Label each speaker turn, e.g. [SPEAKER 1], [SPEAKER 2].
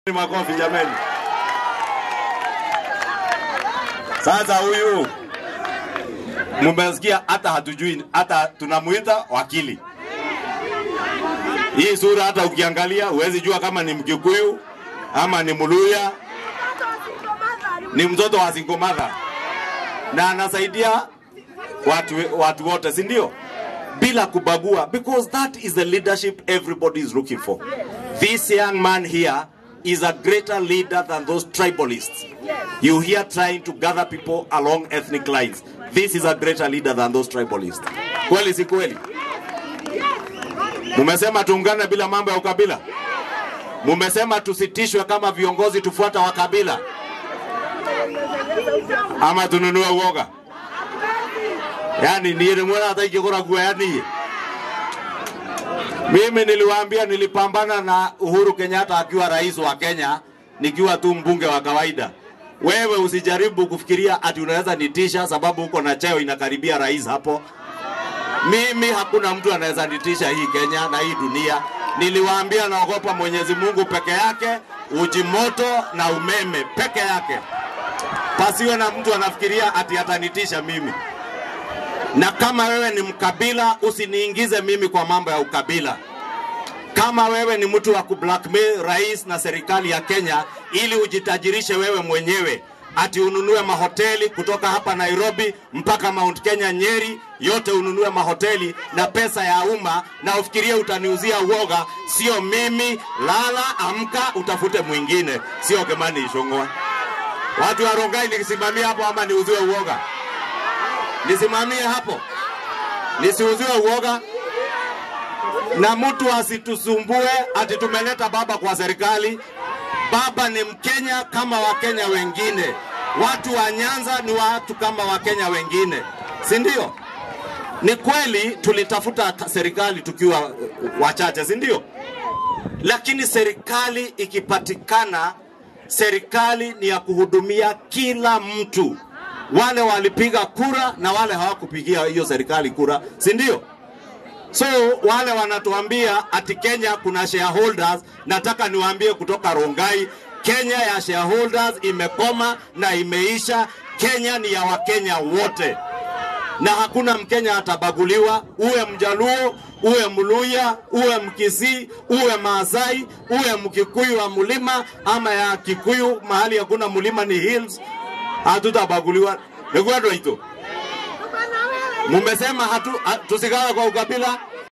[SPEAKER 1] Makofi jameni. Sasa huyu mumesikia, hata hatujui, hata tunamuita wakili. Hii sura hata ukiangalia huwezi jua kama ni Mkikuyu ama ni Mluya, ni mtoto wa single mother na anasaidia watu, watu wote, si ndio? Bila kubagua, because that is the leadership everybody is looking for. This young man here is a greater leader than those tribalists. You hear trying to gather people along ethnic lines. This is a greater leader than those tribalists. Kweli si kweli? Mumesema tuungane bila mambo ya ukabila. Mumesema tusitishwe kama viongozi tufuata wa kabila, ama tununue uoga. Yani niye mwana hata ikikora kuwa yani mimi niliwaambia nilipambana na Uhuru Kenyatta akiwa rais wa Kenya nikiwa tu mbunge wa kawaida. Wewe usijaribu kufikiria ati unaweza nitisha sababu uko na cheo inakaribia rais hapo. Mimi hakuna mtu anaweza nitisha hii Kenya na hii dunia. Niliwaambia naogopa Mwenyezi Mungu peke yake, uji moto na umeme peke yake. Pasiwe na mtu anafikiria ati atanitisha mimi. Na kama wewe ni mkabila, usiniingize mimi kwa mambo ya ukabila. Kama wewe ni mtu wa kublackmail rais na serikali ya Kenya ili ujitajirishe wewe mwenyewe, ati ununue mahoteli kutoka hapa Nairobi mpaka Mount Kenya Nyeri, yote ununue mahoteli na pesa ya umma, na ufikirie utaniuzia uoga. Sio mimi. Lala, amka, utafute mwingine, sio Kimani Ichung'wa. Watu wa Rongai, nikisimamia hapo ama niuziwe uoga? nisimamie hapo, nisiuziwe uoga na mtu asitusumbue ati tumeleta baba kwa serikali. Baba ni Mkenya kama Wakenya wengine. Watu wa Nyanza ni watu kama Wakenya wengine, si ndio? Ni kweli tulitafuta serikali tukiwa wachache, si ndio? Lakini serikali ikipatikana, serikali ni ya kuhudumia kila mtu wale walipiga kura na wale hawakupigia hiyo serikali kura, si ndio? So wale wanatuambia ati Kenya kuna shareholders, nataka niwaambie kutoka Rongai, Kenya ya shareholders imekoma na imeisha. Kenya ni ya Wakenya wote na hakuna Mkenya atabaguliwa, uwe Mjaluo, uwe Mluya, uwe Mkisii, uwe Maasai, uwe Mkikuyu wa mlima ama ya Kikuyu, mahali hakuna mlima ni hills, hatutabaguliwa. Nikuwa ndo hito. Mumesema hatu, hatu tusigawe kwa ukabila,